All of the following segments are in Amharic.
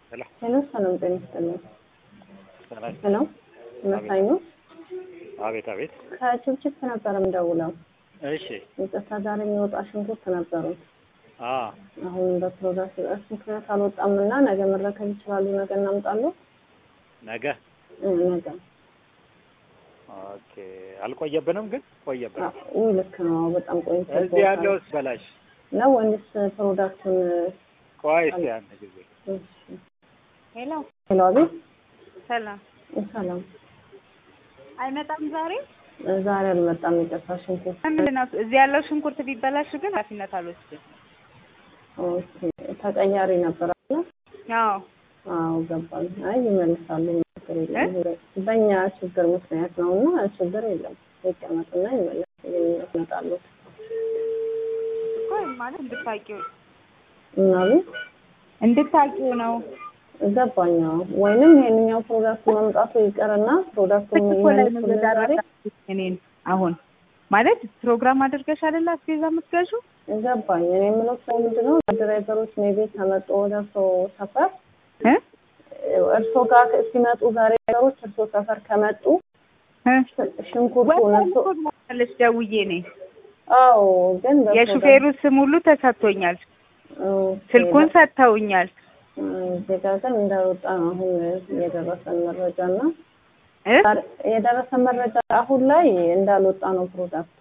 ሄሎ ሄሎ ሰላም ጤና ይስጥልኝ። ሰላም። ሄሎ መሳኝ ነው። አቤት አቤት። ከችብችብ ነበር የምደውለው። እሺ። ይቅርታ ዛሬ የሚወጣ ሽንኩርት ነበሩት። አ አሁን በፕሮዳክት እጥረት ምክንያት አልወጣም እና ነገ መረከብ ይችላሉ። ነገ እናምጣለሁ። ነገ እ ነገ ኦኬ። አልቆየብንም ግን ቆየብን። ውይ ልክ ነው። በጣም ቆይቶ እዚህ ያለውስ በላሽ ነው ወይስ ፕሮዳክቱን? ቆይ እስኪ አንድ ጊዜ እሺ። ሄሎ ሄሎ አቤት። ሰላም ሰላም አይመጣም ዛሬ ዛሬ አልመጣም። ይቅርታ ሽንኩርት ምንድን ነው እዚህ ያለው ሽንኩርት ቢበላሽ ግን ኃላፊነት አልወስድም ኦኬ። ተቀያሪ ነበር አለ አዎ አዎ ገባኝ። አይ ይመልሳሉ፣ ችግር የለም። በእኛ ችግር ምክንያት ነው እና ችግር የለም። ይቀመጥና ይመለስ ይመጣሉ እኮ ማለት እንድታቂው እናሉ እንድታቂው ነው ገባኝ። አዎ ወይንም ይሄንኛው ፕሮዳክት መምጣቱ ይቀርና ፕሮዳክቱን እኮ ላይ ነው ይመልሱልን ዛሬ። እኔን አሁን ማለት ፕሮግራም አድርገሽ አይደለ አስቤዛ የምትገዢው ገባኝ። እኔ የምለው ሰው ምንድን ነው ድራይቨሮች ሜቢ ከመጡ ወደ እርሶ ሰፈር እ እርሶ ጋር ሲመጡ ዛሬ ድራይቨሮች እርሶ ሰፈር ከመጡ እ ሽንኩርቱን እርሶ ወለሽ ደውዬ ነኝ አዎ ግን በፕሮዳክት- የሹፌሩ ስም ሁሉ ተሰጥቶኛል ኦኬ፣ ስልኩን ሰጥተውኛል እዚህ ጋር ግን እንዳወጣ ነው አሁን የደረሰን መረጃ እና እ የደረሰን መረጃ አሁን ላይ እንዳልወጣ ነው ፕሮዳክቱ።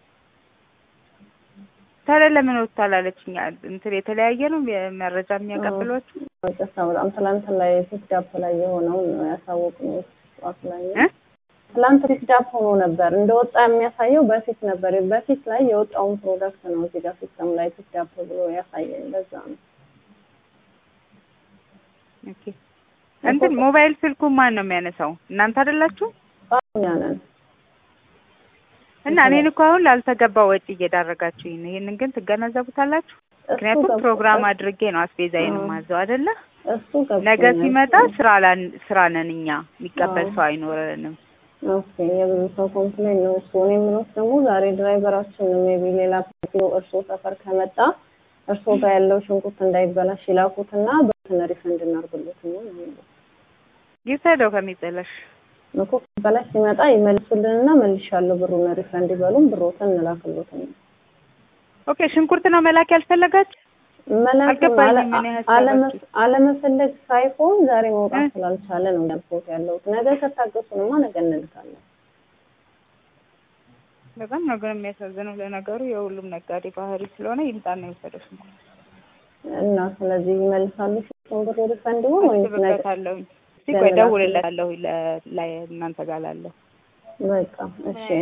ታዲያ ለምን ወጥቷል አለችኝ እንትን የተለያየ ነው መረጃ የሚያቀብሏችሁ ይቅርታ በጣም ትላንት ላይ ፒክዳፕ ላይ የሆነውን ነው ያሳወቅነው ጠዋት ላይ እ ትላንት ፒክዳፕ ሆኖ ነበር እንደወጣ የሚያሳየው በፊት ነበር። በፊት ላይ የወጣውን ፕሮዳክት ነው እዚህ ጋር ሲስተም ላይ ፒክዳፕ ብሎ ያሳየን። ለዛ ነው ኦኬ እንትን ሞባይል ስልኩን ማን ነው የሚያነሳው? እናንተ አይደላችሁ? እኛ ነን። እና እኔን እኮ አሁን ላልተገባ ወጪ እየዳረጋችሁኝ ነው። ይሄንን ግን ትገነዘቡታላችሁ? ምክንያቱም ገብ- ፕሮግራም አድርጌ ነው አስቤዛዬን አዎ። ማዘው አይደለ? እሱ ገብቶኛል። ነገ ሲመጣ ስራ ላን- ስራ ነን እኛ የሚቀበል አዎ። ሰው አይኖረንም። ኦኬ የብዙ ሰው ኮምፕሌን ነው እሱ። እኔ የምለው ደግሞ ዛሬ ድራይቨራችን ሜቢ ሌላ ኪሎ እርሶ ሰፈር ከመጣ እርሶ ጋር ያለው ሽንኩርት እንዳይበላሽ ይላኩትና በትን ሪፈንድ እናርግሎት ነው የሚለው። ይውሰደው ከሚጥለሽ እኮ በላሽ ሲመጣ ይመልሱልንና መልሻለሁ ብሩን ሪፈንድ ይበሉን ብሮትን እንላክሎት ነው። ኦኬ ሽንኩርት ነው መላክ ያልፈለጋችሁ? መላክ አልገባኝም ምን ያህል አለመ- አለመፈለግ ሳይሆን ዛሬ መውጣት እ? ስላልቻለ ነው ያልኩት ያለሁት። ነገ ከታገሱንማ ነገ እንልካለን። በጣም ነው ግን የሚያሳዝነው። ለነገሩ የሁሉም ነጋዴ ባህሪ ስለሆነ ይምጣና ይውሰደው ሽንኩርት። እና ስለዚህ ይመልሳሉ ሽንኩርቱን ብሩ ሪፈንድ ይሁን ወይስ ነገ አስብበታለሁኝ። እስቲ ቆይ እደውልለታለሁ ለ- ላይ እናንተ ጋር ላለው በቃ እሺ